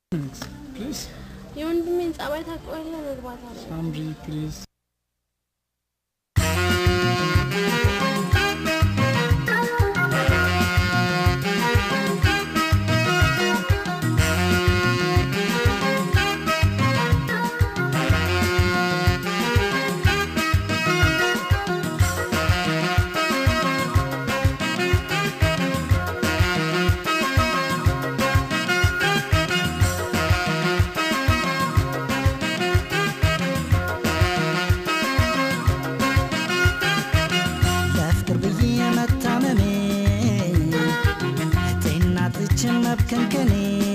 ፕሊዝ የወንድሜን ጸባይ ታውቀዋለህ? መግባት አለ ሳምሪ ፕሊዝ ለፍቅር ብዬ መታመሜ ጤና ጥችን መብከንከኔ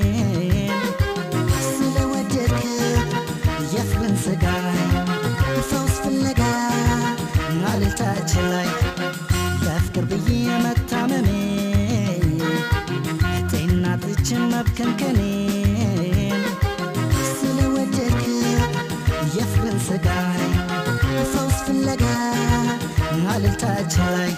ስለወደድክ የፍቅርን ስጋ ፈውስ ፍለጋ አልታች ላይ ለፍቅር ብዬ መታመሜ ጤና ጥችን መብከንከኔ ስለወደድክ የፍቅርን ስጋ ፈውስ ፍለጋ አልታች ላይ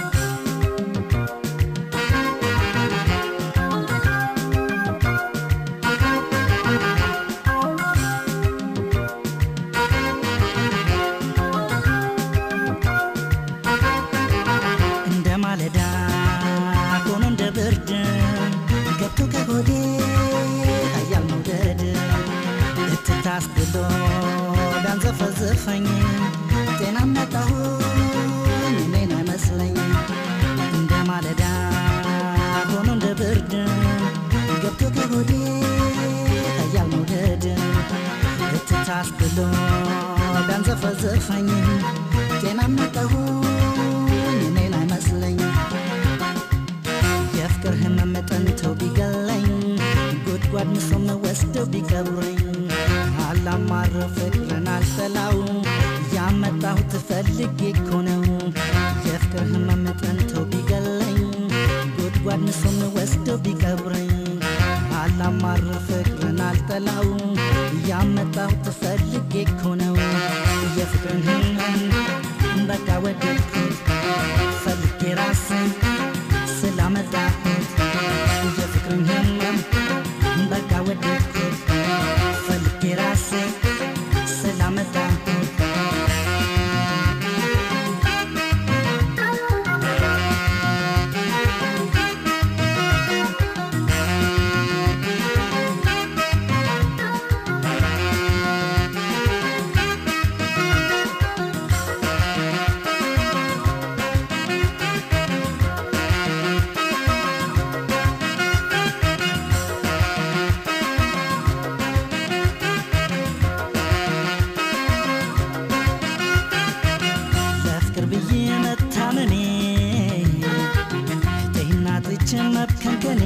እንደ ማለዳ ሆኖ እንደ ብርድ ገብቶ ከሆዴ ሀያል መውደድ እትታስ ብሎ ዳንዘፈዘፈኝ ጤና መጣሁኝ እኔን አይመስለኝ እንደ ማለዳ ሆኖ እንደ ብርድ ገብቶ ከሆዴ ሀያል መውደድ እትታስ ብሎ ዳንዘፈዘፈኝ ጤና መጣሁኝ እኔን አይመስለኝ የፍቅር ህመም ጠንተው ቢገለኝ ጉድጓድ ምሶም ወስደው ቢቀብረኝ አላማር ፍቅርን አልጠላው ያመጣሁት ፈልጌ እኮ ነው የፍቅር ህመም ጠንተው ቢገለኝ ጉድጓድ ምሶም ወስደው ቢቀብረኝ አላማር ፍቅርን አልጠላው ያመጣሁት ፈልጌ እኮ ነው የፍቅርን ህመም በቃ ወደድኩት ፈልጌ ራስን ስላመጣሁት የፍቅርን ህመም በቃ ወደድኩት ፈልጌ ራስን ስላመጣሁት ለፍቅር ብዬ መታመኔ ጤና ጥቼ መብከንከኔ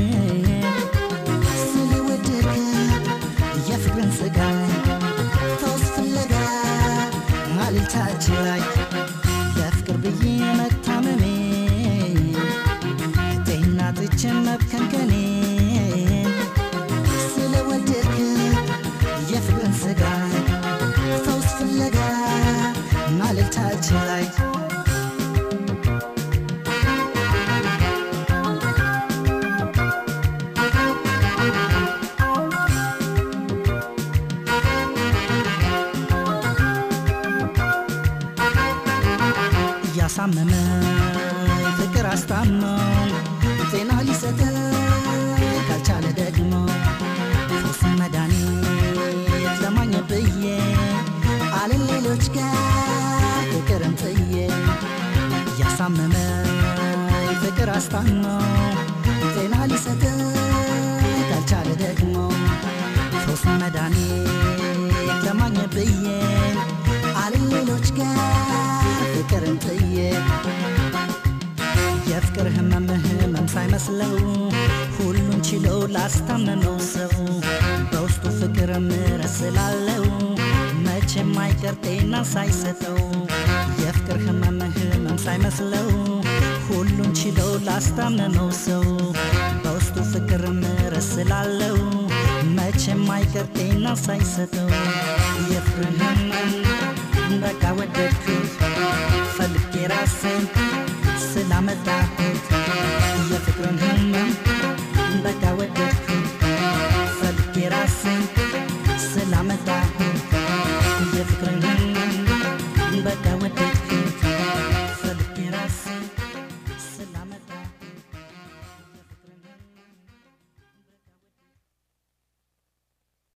ስለወደድክ የፍቅርን ስጋ ፈውስ ፍለጋ አልታች ላይ ለፍቅር ብዬ መታመሜ ጤና ጥቼ መብከንከኔ ስለወደድክ የፍቅርን ስጋ ፈውስ ፍለጋ ማለታች ላይ እያሳመመ ፍቅር አስታሞ ጤና ሊሰጥ ካልቻለ ደግሞ ፈውስ መድኃኒት ለማግኘት ብዬ አልን ሌሎች ጋር ፍቅርን ጥዬ እያሳመመ ፍቅር አስታሞ ጤና ሊሰጥ ካልቻለ ደግሞ ፈውስ መድኃኒት ለማግኘት ብዬ አልን ሌሎች ጋር ፍቅርን ጥዬ የፍቅር ህመም ህመም ሳይመስለው ሁሉን ችለው ላስታመመው ሰው በውስጡ ፍቅር ምሕረት ስላለው መቼም አይቀር ጤና ሳይሰጠው የፍቅር ህመም ህመም ሳይመስለው ሁሉን ችለው ላስታመመው ሰው በውስጡ ፍቅር ምሕረት ስላለው መቼም አይቀር ጤና ሳይሰጠው የፍቅር ህመም በቃ ወደድኩት ፈልጌ ራሴን ስላመጣሁት የፍቅርን ህመም በቃ ወደድኩት ፈልጌ አሳርፈኝ ስላመጣ የፍቅርን በቃ ወደድኩ